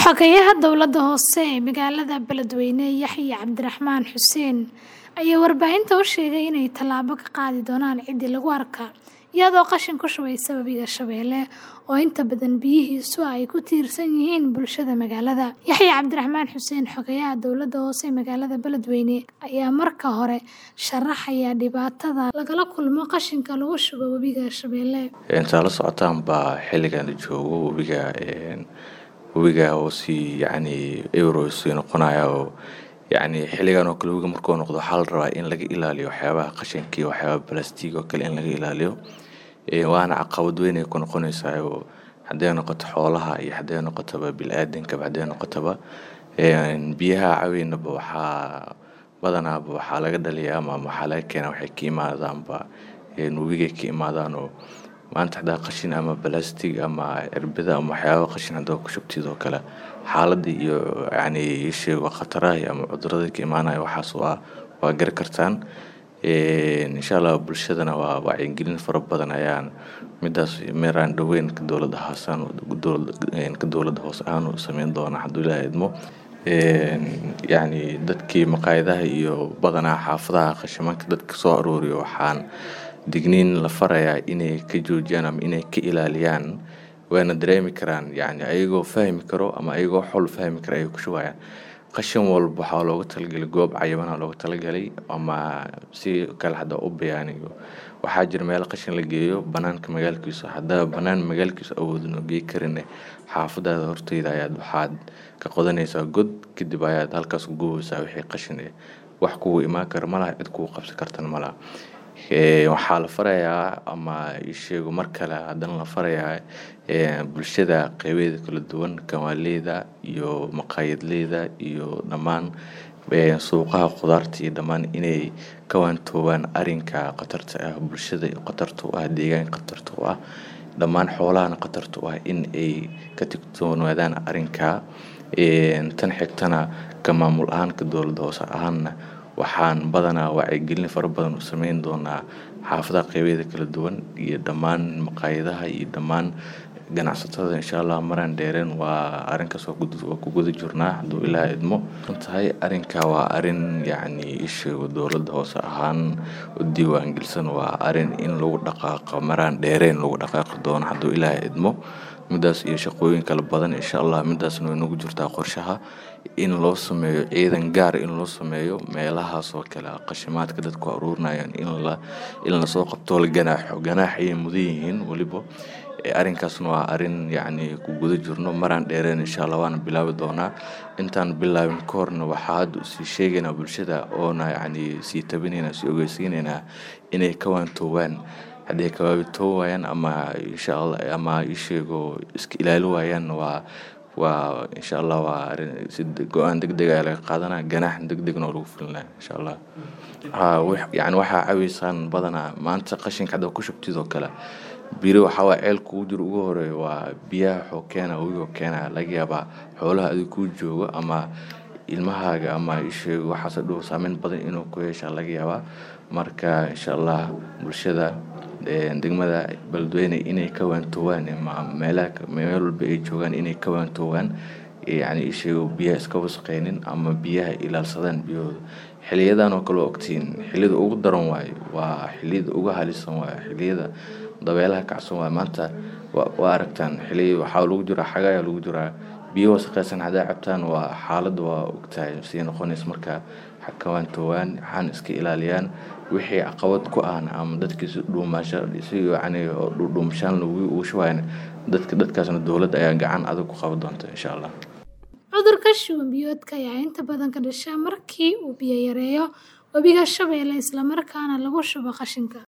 Xogeyaha dowladda hoose ee magaalada Beledweyne Yaxye Cabdiraxmaan Xuseen ayaa warbaahinta u sheegay inay tallaabo ka qaadi doonaan ciddii lagu arko iyadoo qashin ku shubeysa webiga Shabeelle oo inta badan biyihiisu ay ku tiirsan yihiin bulshada magaalada. Yaxye Cabdiraxmaan Xuseen Xogeyaha dowladda hoose ee magaalada Beledweyne ayaa marka hore sharaxaya dhibaatada lagala kulmo qashinka lagu shubo webiga Shabeelle. intaa la socotaan baa xilligan la joogo webiga webiga oo si yacni euro sii noqonaya oo yacni xilligan oo kale webiga markuu noqdo waxaa la rabaa in laga ilaaliyo waxyaabaha qashinka iyo waxyaabaha balastiig oo kale in laga ilaaliyo waana caqabad weyn ay ku noqonaysaa oo hadday noqoto xoolaha iyo hadday noqotoba bini'aadankaba hadday noqotoba biyaha caweynaba waxaa badanaaba waxaa laga dhaliyaa ama waxaa laga keenaa waxay ka imaadaanba webigay ka imaadaan oo maanta haddaa qashin ama balastig ama cirbada ama waxyaaba qashin haddaa ku shubtid oo kale xaaladda iyo yacni isheego khataraha ama cudurrada ka imaanaya waxaas waa waa gari kartaan insha allah bulshadana waa wacyigelin fara badan ayaan midaas meeraan dhoweyn ka dowladda hoosaan ka dowladda hoose ahaan u sameyn doonaa hadduu ilaahay idmo yacni dadkii maqaayadaha iyo badanaa xaafadaha qashimanka dadka soo arooriyo waxaan digniin la farayaa inay ka joojiyaan ama inay ka ilaaliyaan wayna dareemi karaan yacni ayagoo fahmi karo ama ayagoo xol fahmi kara ayay ku shubayaan qashin walba waxaa looga talagalay goob cayimana looga talagalay ama si kale hadda u bayaaniyo waxaa jira meel qashin la geeyo banaanka magaalkiisa haddaa banaan magaalkiisa awoodin oo gey karin xaafadaada horteyda ayaad waxaad ka qodanaysaa god kadib ayaad halkaas ku gubeysaa wixii qashin eh wax kugu imaan kara malaha cid kugu qabsan kartana malaha waxaa la farayaa ama isheego mar kale haddana la farayaa bulshada qeybeeda kala duwan kawaaleyda iyo maqaayadleyda iyo dhammaan suuqaha khudaarta iyo dhammaan inay ka waantoobaan arrinka khatarta ah bulshada khatarta u ah deegaanka khatarta u ah dhammaan xoolahana khatarta u ah in ay ka tigtoonaadaan arrinka tan xigtana ka maamul ahaan ka dowladda hoose ahaanna waxaan badanaa wacyigelin fara badan u sameyn doonaa xaafadaha qeybeeda kala duwan iyo dhammaan maqaayadaha iyo dhammaan ganacsatada insha allah maraan dheereen waa arrinkaas waa ku guda jirnaa hadduu ilaaha idmo tahay arrinka waa arrin yacni isheego dowladda hoose ahaan u diiwaangelsan waa arrin in lagu dhaqaaqo maraan dheereen lagu dhaqaaqi doono hadduu ilaaha idmo midaas iyo shaqooyin kala badan insha allah midaasna way nagu jirtaa qorshaha in loo sameeyo ciidan gaar in loo sameeyo meelahaas oo kale qashimaadka dadku aruurinayaan in la in lasoo qabto la ganaaxo ganaax ayay mudan yihiin weliba arrinkaasna waa arrin yacni ku guda jirno maraan dheereen insha allah waana bilaabi doonaa intaan bilaabin ka horna waxaa hadda usii sheegaynaa bulshada oona yacni sii tabinaynaa sii ogeysiinaynaa inay ka waantoobaan hadday kawaabitoo waayaan ama insha allah ama isheego iska ilaali waayaan waa waa insha allah waa arrin si go-aan deg deg ayaa laga qaadanaa ganaax deg degna oo lagu fulinaya insha allah yacni waxaa caweysaan badanaa maanta qashinka hadda ku shubtid oo kale biri waxaa waa ceel kugu jiro ugu horeeya waa biyaha xoo keena wigoo keena laga yaabaa xoolaha adig kuu joogo ama ilmahaaga ama isheego waxaase dhow saameyn badan inuu ku yeeshaa laga yaabaa marka insha allah bulshada degmada beledweyne inay ka waantoowaan meelaha meel walba ay joogaan inay ka waantoowaan yacni isheego biyaha iska wasaqeynin ama biyaha ilaalsadaan biyahooda xiliyadan oo kale ogtiin xiliyada ugu daran waayo waa xiliyada ugu halisan waayo xiliyada dabeelaha kacsan waayo maanta waa aragtaan xiliya waxaa lagu jiraa xagayaa lagu jiraa biyo wasaqeysan haddaa cabtaan waa xaaladda waa ogtahay sii noqonaysa marka xakawaantoowaan waxaan iska ilaaliyaan wixii caqabad ku ahna ama dadkii si dhuumaasha si yacni dhuumashaan ugu shubayan dadka dadkaasna dowladda ayaa gacan adag ku qaban doonta insha allah cudurka shuban biyoodka ayaa inta badan ka dhasha markii uu biyo yareeyo webiga Shabeelle isla markaana lagu shubo qashinka